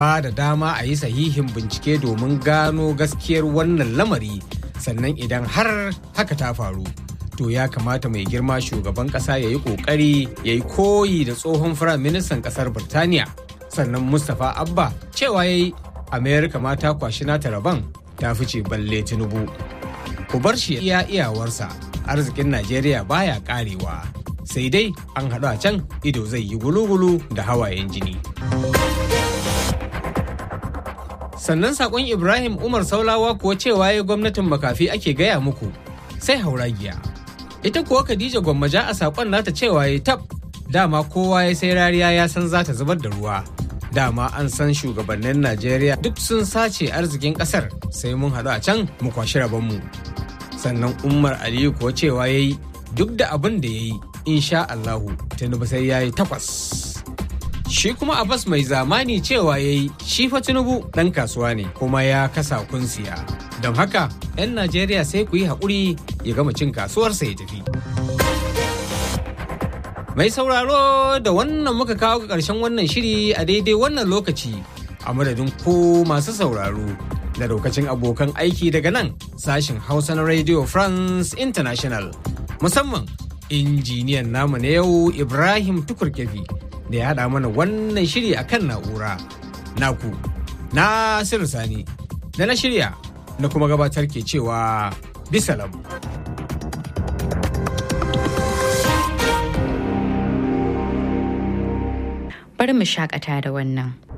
ba da dama a yi sahihin bincike domin gano gaskiyar wannan lamari sannan idan har haka ta faru to ya kamata mai girma shugaban kasa ya yi kokari ya yi koyi da tsohon firaministan kasar birtaniya sannan mustapha abba cewa ya yi amerika ma ta kwashi nata rabon ta fice balle tinubu ku bar shi iya iyawarsa arzikin najeriya baya karewa sai dai an haɗu a can ido zai yi gulu-gulu da hawayen jini sannan sakon ibrahim umar saulawa kuwa cewa ya gwamnatin makafi ake gaya muku sai hauragiya ita kuwa khadija gwammaja a sakon nata cewa ya tab dama kowa ya sai rariya ya san za ta zubar da ruwa dama an san shugabannin najeriya duk sun sace arzikin kasar sai mun haɗu a can mu kwashi rabonmu sannan umar aliyu kuwa cewa ya yi duk da abin da ya yi insha allahu tinubu sai ya yi takwas Shi kuma Abbas mai zamani cewa ya yi shi fa Tinubu ɗan kasuwa ne kuma ya kasa kunsiya. Don haka 'yan Najeriya sai ku yi haƙuri ya gama cin kasuwarsa ya tafi. Mai sauraro da wannan muka kawo ga ƙarshen wannan shiri a daidai wannan lokaci a madadin ko masu sauraro da lokacin abokan aiki daga nan sashin Hausa na Radio France International musamman injiniyan namu na yau Ibrahim Tukurkefi. da ya haɗa mana wannan shiri a kan na'ura naku nasiru sani da na shirya na kuma gabatar ke cewa bisalam bari mu shakata da wannan